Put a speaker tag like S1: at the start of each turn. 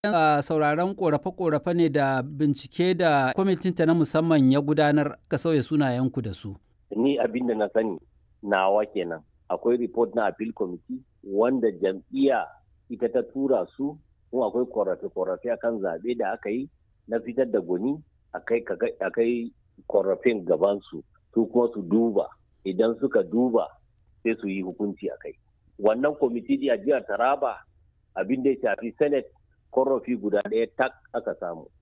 S1: sauraron korafe-korafe ne da bincike da kwamitinta na musamman ya gudanar ka sauya sunayenku da su.
S2: Ni abin da na sani nawa kenan. Akwai report na appeal committee wanda jam'iyya ita ta tura su kuma akwai korafe-korafe akan zaɓe da aka yi na fitar da gwani akai korafin gabansu su kuma su duba idan suka duba sai su yi hukunci a kai. Wannan kwamiti a jihar Taraba abin da ya shafi Senate korafi guda ɗaya tak aka samu